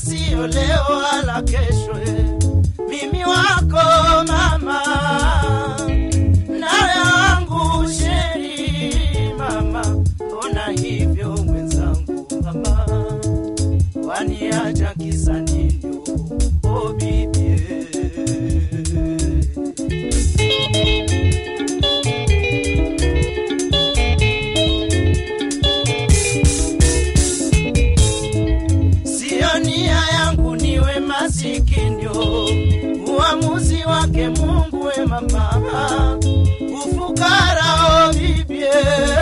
sio leo wala kesho. eh. Mimi wako mama, nawe wangu sheri mama, mbona hivyo mwenzangu mama, waniacha kisa nini? Oh bibi Sio nia yangu niwe masikinyo, uamuzi wake Mungu we mama, ufukara o bibie,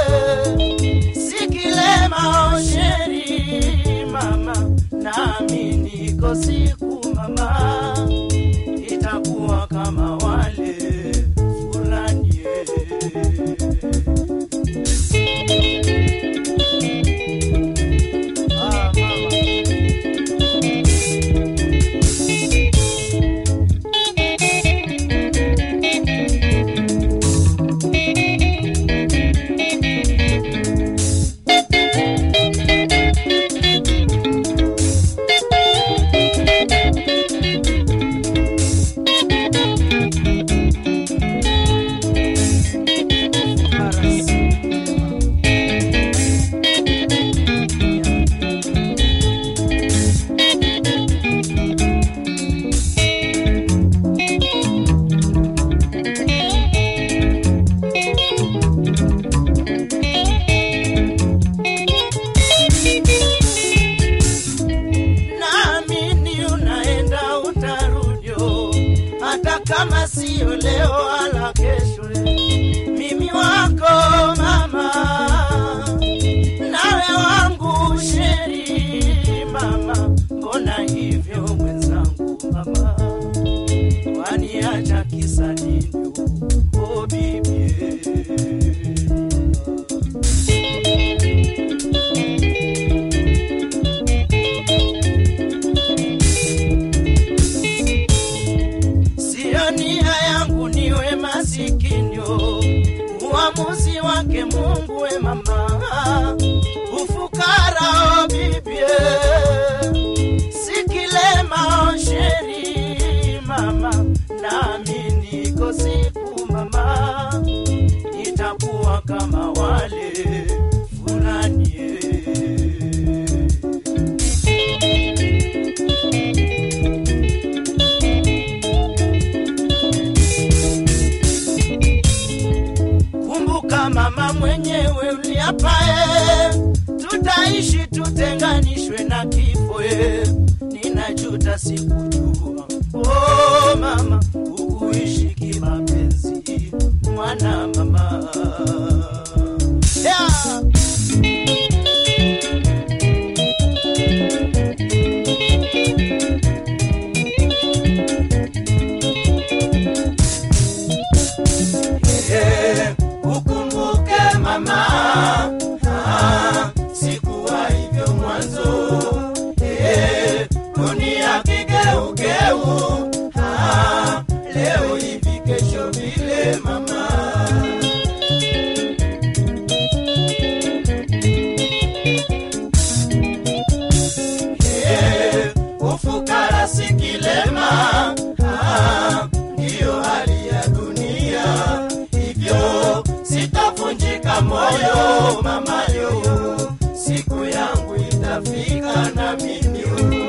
sikilema o sheri mama, nami niko siku mama, itakuwa kama wale fulani ah, mama. naamini unaenda utarudio, hata kama sio leo wala kesho. Mimi wako mama, nawe wangu sheri mama, mbona hivyo mwenzangu mama, waniacha kisa nini? Oh bibi Sio nia yangu niwe masikinyo, uamuzi wake Mungu we mama, ufukara o bibie, sikilema o sheri mama, nami niko siku mama, itakuwa kama wale fulani eh. Kumbuka mama mwenyewe uliapae, tutaishi tutenganishwe na kifo. eh. Ninajuta sikujua, oh mama, ukuishi kimapenzi, mwana mama yeah. Eh, ukumbuke mama, ah, sikuwa hivyo mwanzo. Eh, dunia kigeugeu, ah, leo hivi kesho vile mama. Eh, ufukara si kilema, ah, ndiyo hali ya dunia, hivyo sitavunjika moyo mamayo, siku yangu itafika na mimi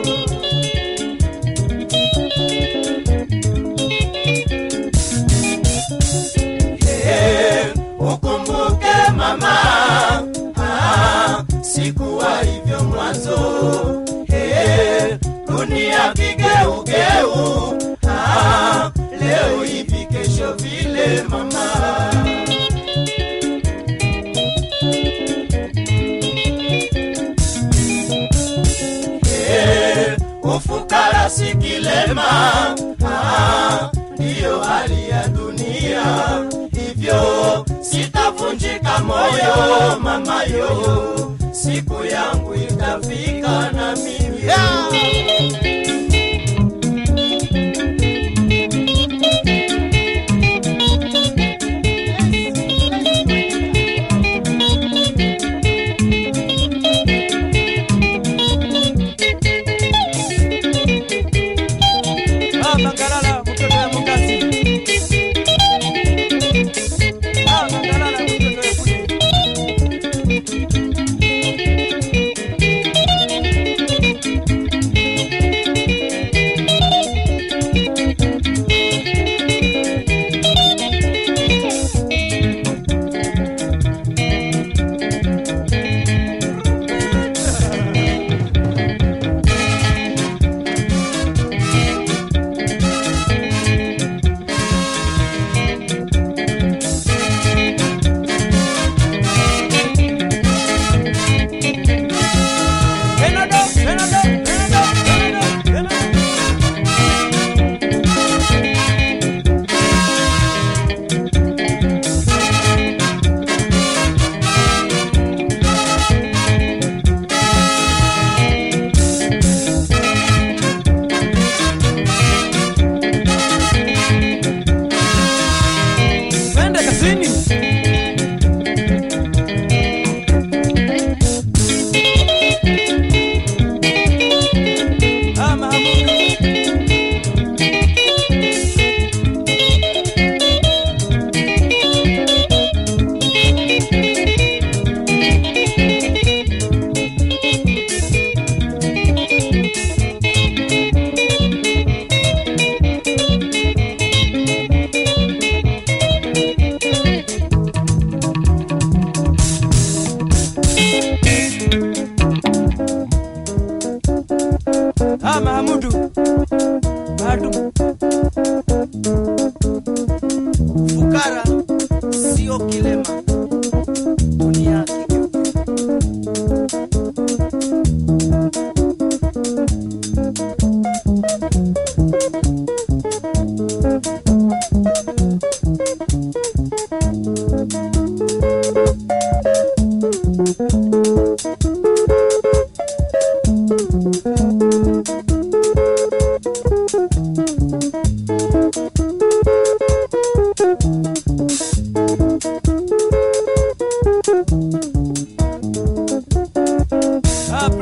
Eh, ukumbuke mama, ah, sikuwa hivyo mwanzo. Eh, dunia kigeugeu, ah, leo hivi kesho vile mama. Eh, ufukara si kilema, ah, ndiyo hali ya dunia, hivyo sitavunjika moyo mamayo, siku yangu itafika na mimi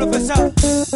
profesa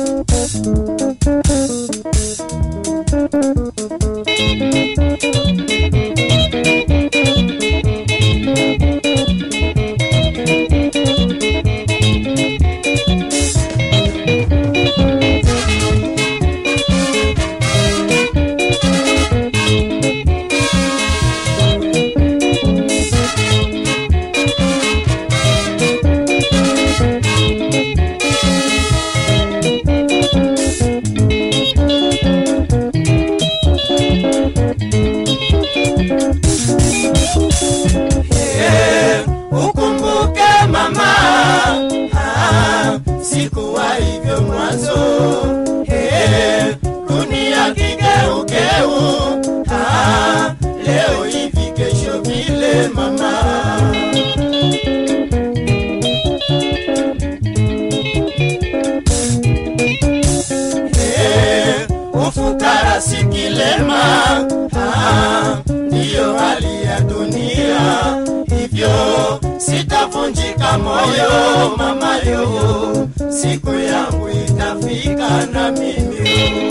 Eh, ukumbuke mama ah, sikuwa hivyo mwanzo Eh, dunia kigeugeu ah, leo hivi kesho vile mama Eh, ufukara si kilema ah, ndiyo hali ya dunia hivyo sitavunjika moyo mamayo siku yangu itafika na mimi